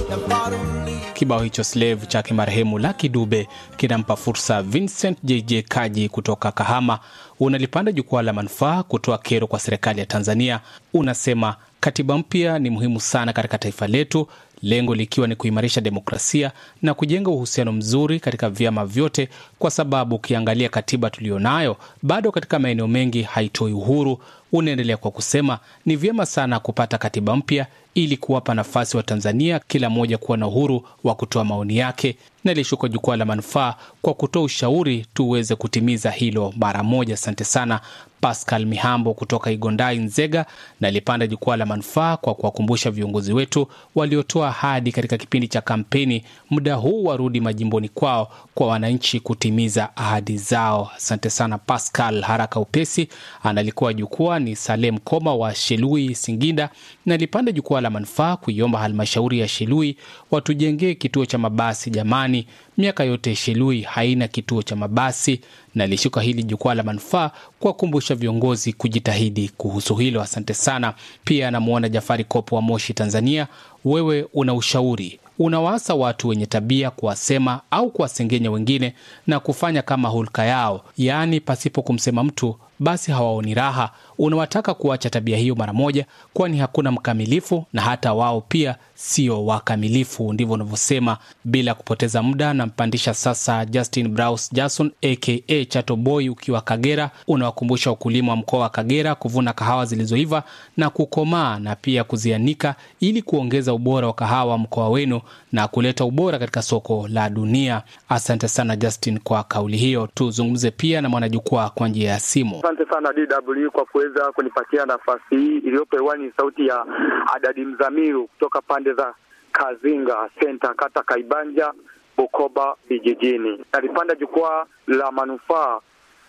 Kibao hicho Slave chake marehemu Lucky Dube kinampa fursa Vincent JJ Kaji kutoka Kahama. Unalipanda jukwaa la manufaa kutoa kero kwa serikali ya Tanzania. Unasema katiba mpya ni muhimu sana katika taifa letu, lengo likiwa ni kuimarisha demokrasia na kujenga uhusiano mzuri katika vyama vyote, kwa sababu ukiangalia katiba tuliyonayo bado katika maeneo mengi haitoi uhuru. Unaendelea kwa kusema ni vyema sana kupata katiba mpya ili kuwapa nafasi wa Tanzania kila mmoja kuwa na uhuru wa kutoa maoni yake. Nalishuka jukwaa la manufaa kwa kutoa ushauri tuweze kutimiza hilo mara moja. Asante sana Pascal Mihambo kutoka Igondai, Nzega. Nalipanda jukwaa la manufaa kwa kuwakumbusha viongozi wetu waliotoa ahadi katika kipindi cha kampeni, muda huu warudi majimboni kwao kwa wananchi kutimiza ahadi zao. Asante sana Pascal. Haraka upesi analikuwa jukwaa ni Salem Koma wa Shelui, Singinda. Nalipanda jukwaa la manufaa kuiomba halmashauri ya Shelui watujengee kituo cha mabasi. Jamani, miaka yote Shelui haina kituo cha mabasi. Nalishuka hili jukwaa la manufaa kuwakumbusha viongozi kujitahidi kuhusu hilo. Asante sana. Pia anamwona Jafari Kopo wa Moshi, Tanzania. Wewe una ushauri unawaasa watu wenye tabia kuwasema au kuwasengenya wengine na kufanya kama hulka yao, yaani pasipo kumsema mtu basi hawaoni raha. Unawataka kuacha tabia hiyo mara moja, kwani hakuna mkamilifu na hata wao pia sio wakamilifu. Ndivyo unavyosema. Bila kupoteza muda, nampandisha sasa Justin Braus Jason aka Chato Boy ukiwa Kagera. Unawakumbusha wakulima wa mkoa wa Kagera kuvuna kahawa zilizoiva na kukomaa na pia kuzianika ili kuongeza ubora wa kahawa mkoa wenu na kuleta ubora katika soko la dunia. Asante sana Justin kwa kauli hiyo. Tuzungumze pia na mwanajukwaa kwa njia ya simu. Asante sana DW kwa kuweza kunipatia nafasi hii. Iliyopo hewani ni sauti ya Adadi Mzamiru kutoka pande za Kazinga Senta, kata Kaibanja, Bukoba vijijini. Nalipanda jukwaa la manufaa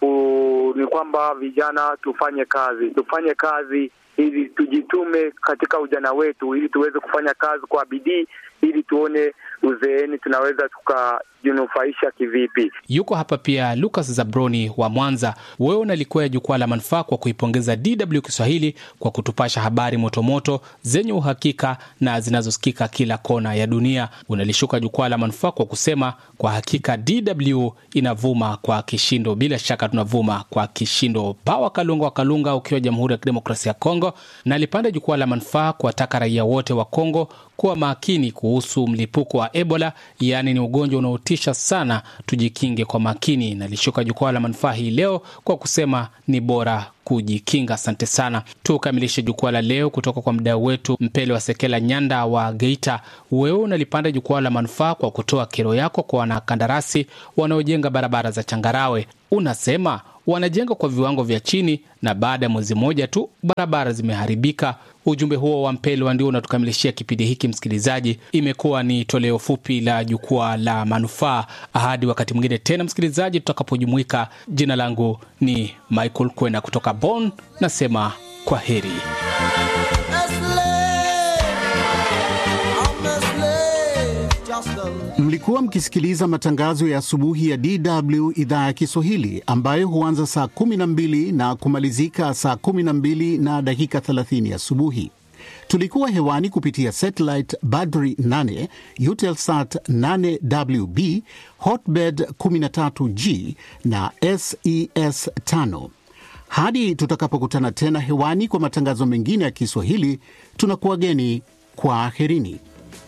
ni kwamba vijana tufanye kazi, tufanye kazi ili tujitume katika ujana wetu, ili tuweze kufanya kazi kwa bidii, ili tuone uzeeni tunaweza tukajinufaisha kivipi. Yuko hapa pia Lucas Zabroni wa Mwanza. Wewe unalikuwa jukwaa la manufaa kwa kuipongeza DW Kiswahili kwa kutupasha habari motomoto zenye uhakika na zinazosikika kila kona ya dunia. Unalishuka jukwaa la manufaa kwa kusema kwa hakika DW inavuma kwa kishindo. Bila shaka tunavuma kwa kishindo. Pawa Kalunga wa Kalunga ukiwa Jamhuri ya Kidemokrasia ya Kongo. Nalipanda jukwaa la manufaa kuwataka raia wote wa Kongo kuwa makini kuhusu mlipuko wa Ebola, yaani ni ugonjwa unaotisha sana, tujikinge kwa makini. Nalishuka jukwaa la manufaa hii leo kwa kusema ni bora kujikinga. Asante sana. Tukamilishe jukwaa la leo kutoka kwa mdau wetu Mpele wa Sekela Nyanda wa Geita. Wewe unalipanda jukwaa la manufaa kwa kutoa kero yako kwa wanakandarasi wanaojenga barabara za changarawe. Unasema wanajenga kwa viwango vya chini na baada ya mwezi mmoja tu barabara zimeharibika. Ujumbe huo wa Mpelwa ndio unatukamilishia kipindi hiki. Msikilizaji, imekuwa ni toleo fupi la jukwaa la manufaa. Hadi wakati mwingine tena, msikilizaji, tutakapojumuika. Jina langu ni Michael Kwena kutoka Bonn, nasema kwa heri. Mlikuwa mkisikiliza matangazo ya asubuhi ya DW idhaa ya Kiswahili ambayo huanza saa 12 na kumalizika saa 12 na dakika 30 asubuhi. Tulikuwa hewani kupitia satellite Badri 8, Eutelsat 8WB, Hotbird 13G na SES 5. Hadi tutakapokutana tena hewani kwa matangazo mengine ya Kiswahili, tunakuwageni kwa aherini.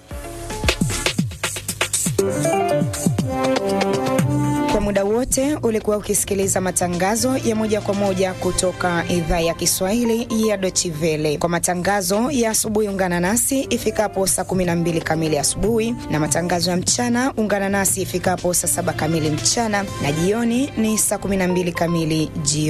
Kwa muda wote ulikuwa ukisikiliza matangazo ya moja kwa moja kutoka idhaa ya Kiswahili ya Dochivele. Kwa matangazo ya asubuhi, ungana nasi ifikapo saa 12 kamili asubuhi, na matangazo ya mchana ungana nasi ifikapo saa 7 kamili mchana, na jioni ni saa 12 kamili jioni.